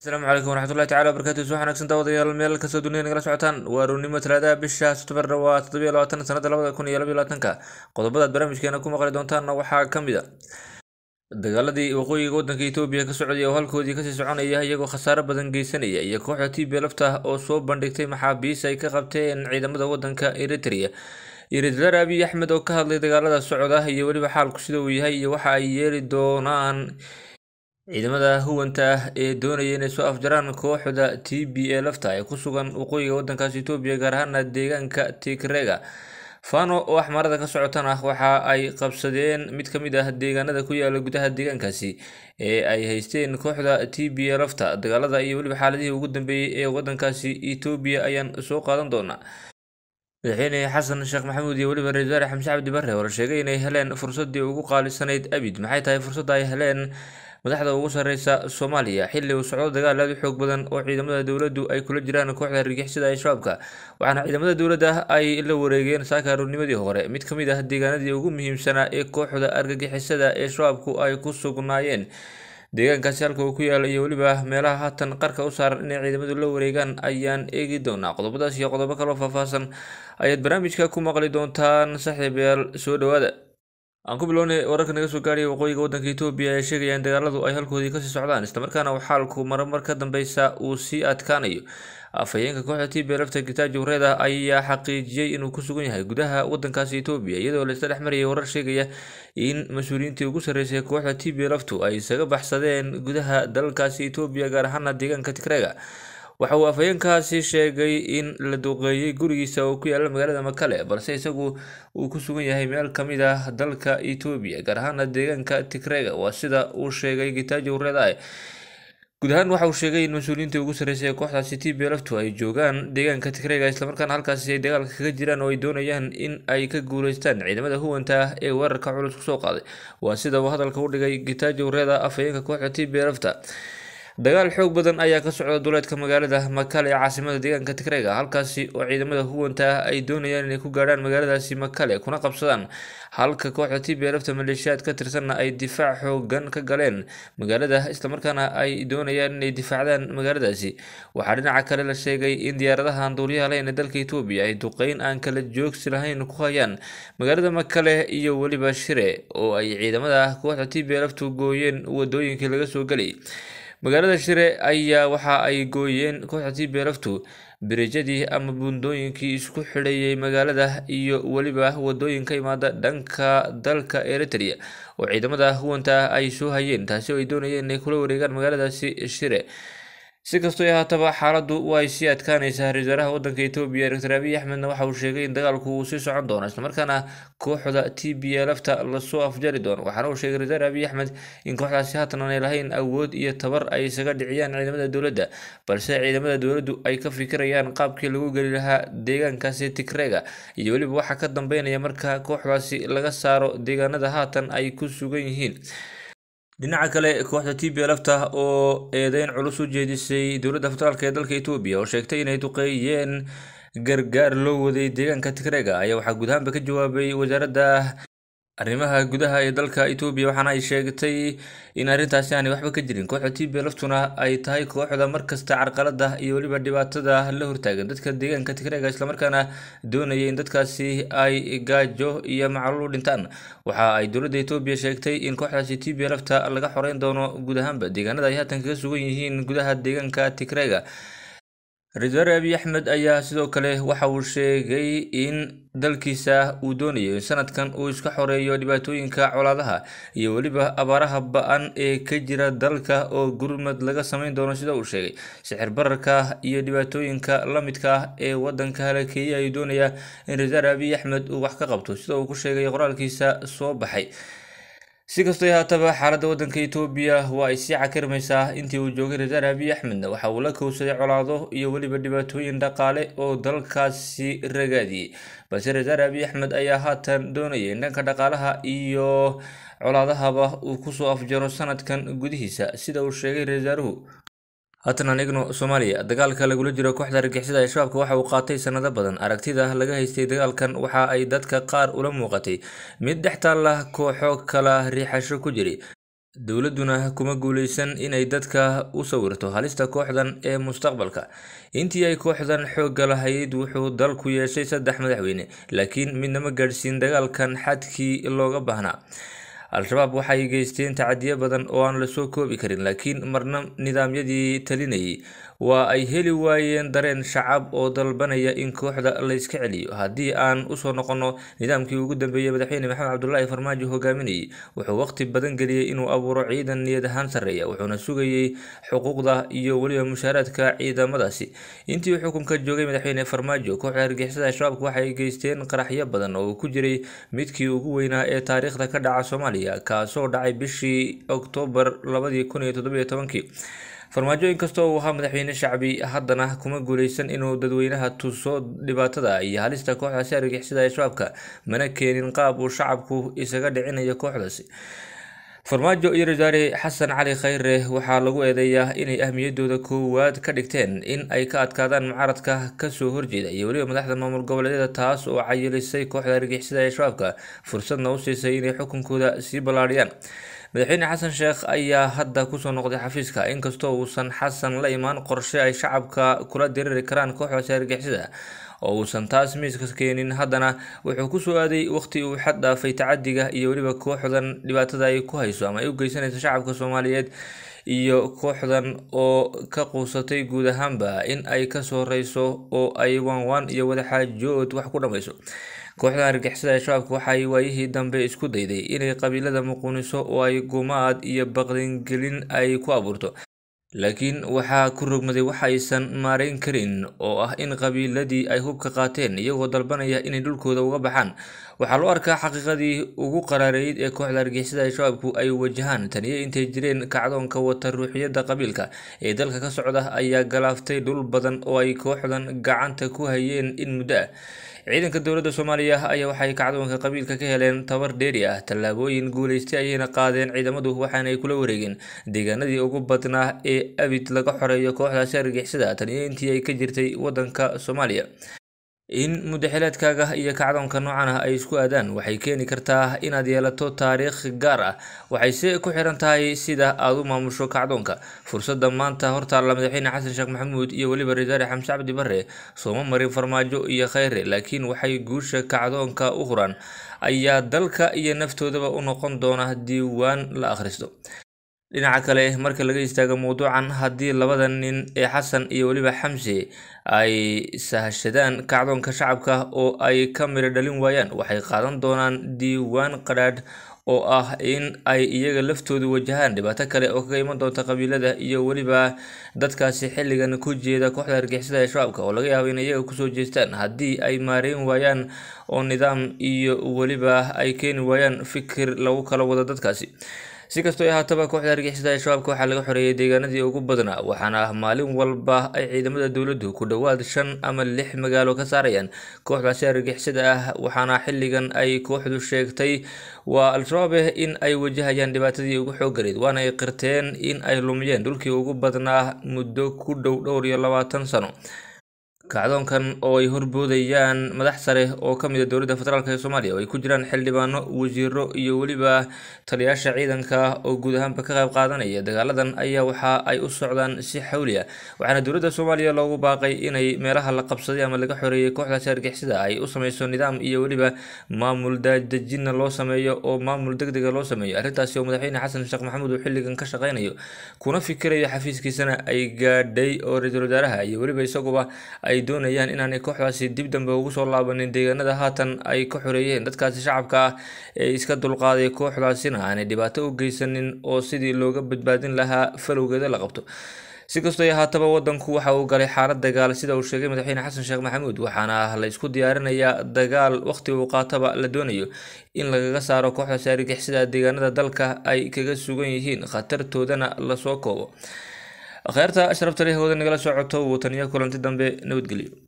asalaamu calaykum waraxmatullahi tacala wabarakaatu soo wanaagsan daawadayaal meel kastoo dunida nagala socotaan waa ruurnimo talaadaha bisha September waa toddobiyo labaatan sanada labada kun iyo labaiyo labaatanka qodobadaad barnaamijkeena ku maqli doontaanna waxaa ka mid a dagaaladii waqooyiga wadanka Itoobiya ka socday oo halkoodii kasii soconaya iyagoo khasaare badan geysanaya iyo kooxda TP lafta oo soo bandhigtay maxaabiis ay ka qabteen ciidamada wadanka Eritrea Eritrea Abiy Ahmed oo ka hadlay dagaalada socda iyo weliba xaalku sida uu yahay iyo waxa ay yeeli doonaan ciidamada huwanta ah ee doonaya inay soo afjaraan kooxda TPA lafta ee ku sugan waqooyiga wadankaas Itoobiya gaar ahaan deegaanka Tigreega Fano oo axmarada ka socotana waxa ay qabsadeen mid ka mid ah deegaanada ku yaala gudaha deegaankaasi ee ay haysteen kooxda TPA lafta dagaalada iyo weliba xaaladihii ugu dambeeyay ee wadankaasi Itoobiya ayaan soo qaadan doonaa madaxweyne xasan sheekh maxamuud iyo weliba ra-iisul wasaare xamse cabdi barre oo la sheegay inay heleen fursadii ugu qaalisanayd abid maxay tahay fursadda ay heleen madaxda ugu sarreysa soomaaliya xilli uu socdo dagaal aad u xoog badan oo ciidamada dowladdu ay kula jiraan kooxda argixisada ee shabaabka waxaana ciidamada dowladda ay la wareegeen saaka aroornimadii hore mid ka mid ah deegaanadii ugu muhiimsanaa ee kooxda argagixisada ee shabaabku ay ku sugnaayeen deegaankaasi halka uu ku yaala iyo weliba meelaha haatan qarka u saaran inay ciidamadu la wareegaan ayaan eegi doonaa qodobadaas iyo qodobo kaloo faahfaahsan ayaad barnaamijka ku maqli doontaan saaxiibayaal soo dhowaada aan ku bilownay wararka naga soo gaaraya waqooyiga wadanka Itoobiya ee sheegaya in dagaaladu ay halkoodii kasii socdaan islamarkaana uu xaalku marmar ka dambeysa uu sii adkaanayo afhayeenka kooxda TPA lafta Getachew Reda ayaa xaqiijiyay inuu ku sugan yahay gudaha wadankaasi Itoobiya iyadoo la isla dhex marayay warar sheegaya in mas-uuliyiintii ugu sarreysay kooxda TPA laftu ay isaga baxsadeen gudaha dalkaasi Itoobiya gaar ahaan deegaanka Tigreega waxa uu afhayeenkaasi sheegay in la duqeeyey gurigiisa oo ku yaala magaalada Makale balse isagu uu ku sugan yahay meel ka mid ah dalka Itoobiya gaar ahaan deegaanka Tigreega waa sida uu sheegay Getachew Reda guud ahaan waxa uu sheegay in mas-uuliyiintii ugu sarreysay ee kooxdaasi TPA laftu ay joogaan deegaanka Tigreega islamarkaana halkaasi ay dagaalka kaga jiraan oo ay doonayaan in ay ka guuleystaan ciidamada huwanta ah ee weerarka culus kusoo qaaday waa sida uu hadalka u dhigay Getachew Reda afhayeenka kooxda TPA lafta dagaal xoog badan ayaa ka socda duleedka magaalada Makale ee caasimada deegaanka Tigreega halkaasi oo ciidamada huwanta ah ay doonayaan inay ku gaarhaan magaaladaasi Makale kuna qabsadaan halka kooxda TPA lafta maleeshiyaad ka tirsanna ay difaac xoogan ka galeen magaalada islamarkaana ay doonayaan inay difaacdaan magaaladaasi waxaa dhinaca kale la sheegay in diyaaradaha aan duuliyaha lahayn ee dalka Itoobiya ay duqeyn aan kala joogsi lahayn ku hayaan magaalada Makale iyo weliba Shire oo ay ciidamada kooxda TPA laftu gooyeen wadooyinkii laga soo galay magaalada Shire ayaa waxa ay gooyeen kooxda TPA laftu biriijadii ama buundooyinkii isku xidhayay magaalada iyo weliba wadooyin ka imaada dhanka dalka Eritrea oo ciidamada huwanta ay soo hayeen taasi oo ay doonayeen inay kula wareegaan magaaladaasi Shire si kastoo ahaataba xaaladdu way sii adkaanaysaa ra-iisul wasaaraha wadanka Itoobiya Dr. Abiy Ahmedna waxa uu sheegay in dagaalku uu sii socon doono islamarkaana kooxda TPA lafta lasoo afjari doono waxaana uu sheegay ra-iisul Abiy Ahmed in kooxdaasi haatan aanay lahayn awood iyo tabar ay isaga dhiciyaan ciidamada dowladda balse ciidamada dowladdu ay ka fikirayaan qaabkii lagu geli lahaa deegaankaasi Tigreega iyo weliba waxa ka dambeynaya marka kooxdaasi laga saaro deegaanada haatan ay ku sugan yihiin dhinaca kale kooxda TPA lafta oo eedeyn culus u jeedisay dowladda federaalk ee dalka Itoobiya oo sheegtay inay duqeeyeen gargaar loo waday deegaanka Tigreega ayaa waxaa guud ahaanba ka jawaabay wasaaradda arrimaha gudaha ee dalka Itoobiya waxaana ay sheegtay in arrintaasi aanay waxba ka jirin kooxda TPA laftuna ay tahay kooxda markasta carqalada iyo weliba dhibaatada la hortaagan dadka deegaanka Tigreega islamarkaana doonaya in dadkaasi ay gaajo iyo macluul u dhintaan waxa ay dowladda Itoobiya sheegtay in kooxdaasi TPA lafta laga xoreyn doono guud ahaanba deegaanada ay haatan kaga sugan yihiin gudaha deegaanka Tigreega ra-iisul wasaare Abiy Ahmed ayaa sidoo kale waxa uu sheegay in dalkiisa uu doonayo in sanadkan uu iska xoreeyo dhibaatooyinka colaadaha iyo weliba abaaraha ba-an ee ka jira dalka oo gurmad laga sameyn doono sida uu sheegay sixir bararka iyo dhibaatooyinka la midka ah ee wadanka halakeeyay ayuu doonayaa in ra-iisul wasaare Abiy Ahmed uu wax ka qabto sida uu ku sheegay qoraalkiisa soo baxay si kastoo haataba xaaladda wadanka Itoobiya waa ay sii cakirmaysaa intii uu joogay ra-iisul wasaare Abiy Ahmed waxa uu la kowsaday colaado iyo weliba dhibaatooyin dhaqaale oo dalkaasi ragaadiyey balse ra-iisul wasaare Abiy Ahmed ayaa haatan doonaya in dhanka dhaqaalaha iyo colaadahaba uu kusoo afjaro sanadkan gudihiisa sida uu sheegay ra-iisul wasaaruhu haatan aan eegno Soomaaliya dagaalka lagula jiro kooxda argagixisada ee shabaabka waxa uu qaatay sanado badan aragtida laga haystay dagaalkan waxa ay dadka qaar ula muuqatay mid dhex taalla kooxo kala riixasho ku jiray dowladduna kuma guuleysan inay dadka u sawirto halista kooxdan ee mustaqbalka intii ay kooxdan xoogga lahayd wuxuu dalku yeeshay saddex madaxweyne laakiin midnama gaadhsiin dagaalkan xadkii looga baahnaa al-shabaab waxay geysteen tacadiyo badan oo aan lasoo koobi karin laakiin marna nidaamyadii talinayay waa ay heli waayeen dareen shacab oo dalbanaya in kooxda layska celiyo haddii aan usoo noqono nidaamkii ugu dambeeyey madaxweyne maxamed cabdulaahi farmaajo hogaaminayay wuxuu waqti badan geliyey inuu abuuro ciidan niyad ahaan sarreeya wuxuuna sugayey xuquuqda iyo weliba mushaaraadka ciidamadaasi intii uu xukunka joogay madaxweyne farmaajo kooxda argixisada shabaabka waxay geysteen qaraxyo badan oo uu ku jiray midkii ugu weynaa ee taariikhda ka dhaca soomaaliya kaasoo dhacay bishii oktoobar labadii kun iyo toddobiyo tobankii farmaajo inkastoo uu ahaa madaxweyne shacbi haddana kuma guuleysan inuu dadweynaha tuso dhibaatada iyo halista kooxdaasi argixisada ee shabaabka mana keenin qaab uu shacabku isaga dhicinayo kooxdaasi farmaajo iyo wasaare xasan cali khayre waxaa lagu eedeeyaa inay ahmiyadooda koowaad ka dhigteen in ay ka adkaadaan mucaaradka kasoo horjeeda iyo weliba madaxda maamul goboleedyada taas oo cayilisay kooxda argixisada ee shabaabka fursadna u siisay inay xukunkooda sii ballaadhiyaan madaxweyne xasan sheekh ayaa hadda kusoo noqday xafiiska inkastoo uusan xasan la imaan qorshe ay shacabka kula diriri karaan kooxdaasi argixisada oo uusan taas miiska keenin haddana wuxuu kusoo aaday waqti uu xad dhaafay tacadiga iyo weliba kooxdan dhibaatada ay ku hayso ama ay u geysanayso shacabka soomaaliyeed iyo kooxdan oo ka quusatay guud ahaanba in ay kasoo reyso oo ay waanwaan iyo wadaxaajood wax ku dhammayso kooxdan argixisada ee shabaabka waxay waayihii dambe isku dayday inay qabiilada muquuniso oo ay gumaad iyo baqdingelin ay ku abuurto laakiin waxaa ku rogmaday wax aysan maareyn karin oo ah in qabiiladii ay hubka qaateen iyagoo dalbanaya inay dhulkooda uga baxaan waxaa loo arkaa xaqiiqadii ugu qaraareyd ee kooxda argixisada ee shabaabku ay wajahaan taniyo intay jireen kacdoonka wata ruuxiyadda qabiilka ee dalka ka socda ayaa galaaftay dhul badan oo ay kooxdan gacanta ku hayeen in muddo ah ciidanka dowladda soomaaliya ayaa waxay kacdoonka qabiilka ka heleen tabar dheeri ah tallaabooyin guuleystay ayayna qaadeen ciidamadu waxaana ay kula wareegeen deegaanadii ugu badnaa ee abid laga xoreeyo kooxdaasi argixisada taniyo intii ay ka jirtay waddanka soomaaliya in muddaxileedkaaga iyo kacdoonka noocan ah ay isku aadaan waxay keeni kartaa inaad yeelato taariikh gaar ah waxayse ku xiran tahay sida aad u maamusho kacdoonka fursadda maanta hortaalla madaxweyne xasan sheekh maxamuud iyo weliba rasaare xamse cabdi barre sooma marin farmaajo iyo khayre laakiin waxay guusha kacdoonka u huraan ayaa dalka iyo naftoodaba u noqon doona diiwaan la akhristo dhinaca kale marka laga istaago mowduucan haddii labada nin ee xasan iyo weliba xamse ay sahashadaan kacdoonka shacabka oo ay ka midho dhalin waayaan waxay qaadan doonaan diiwaan qadhaadh oo ah in ay iyaga laftoodu wajahaan dhibaato kale oo kaga iman doonta qabiilada iyo weliba dadkaasi xilligan ku jeeda kooxda argixisada ee shabaabka oo laga yaabo in iyaga kusoo jeestaan haddii ay maareyn waayaan oo nidaam iyo weliba ay keeni waayaan fikir lagu kala wado dadkaasi si kastoo ahaataba kooxda argixisada ee shabaabka waxaa laga xoreeyay deegaanadii ugu badnaa waxaana maalin walba ay ciidamada dowladdu ku dhowaad shan ama lix magaalo ka saarayaan kooxdaasi argixisada ah waxaana xilligan ay kooxdu sheegtay waa al-shabaab eh in ay wajahayaan dhibaatadii ugu xooggaleyd waana ay qirteen in ay lumiyeen dhulkii ugu badnaa muddo ku dhow dhowr iyo labaatan sano kacdoonkan oo ay horboodayaan madax sare oo ka mid a dowladda federaalk ee soomaaliya oo ay ku jiraan xildhibaano wasiiro iyo weliba taliyaasha ciidanka oo guud ahaanba ka qayb qaadanaya dagaaladan ayaa waxa ay u socdaan si xawli ah waxaana dowladda soomaaliya loogu baaqay inay meelaha la qabsaday ama laga xoreeyay kooxdaasi argixisada ay u sameyso nidaam iyo weliba maamul daadejinna loo sameeyo oo maamul deg dega loo sameeyo arrintaasi oo madaxweyne xasan sheekh maxamuud uu xilligan ka shaqeynayo kuna fikirayo xafiiskiisana ay gaadhay oo ra-iisul wasaaraha iyo weliba isaguba ay doonayaan inaanay kooxdaasi dib dambe ugu soo laabanin deegaanada haatan ay ka xoreeyeen dadkaasi shacabka ah ee iska dulqaaday kooxdaasina aanay dhibaato u geysanin oo sidii looga badbaadin lahaa falowgeeda la qabto si kastoo ahaataba wadanku waxa uu galay xaalad dagaal sida uu sheegay madaxweyne xasan sheekh maxamuud waxaana la isku diyaarinayaa dagaal waqti uu qaataba la doonayo in lagaga saaro kooxdaasi argixisada deegaanada dalka ay kaga sugan yihiin khatartoodana lasoo koobo kheyrta sharafta leh wada nagala socoto wuu taniyo kulanti dambe nabadgelyo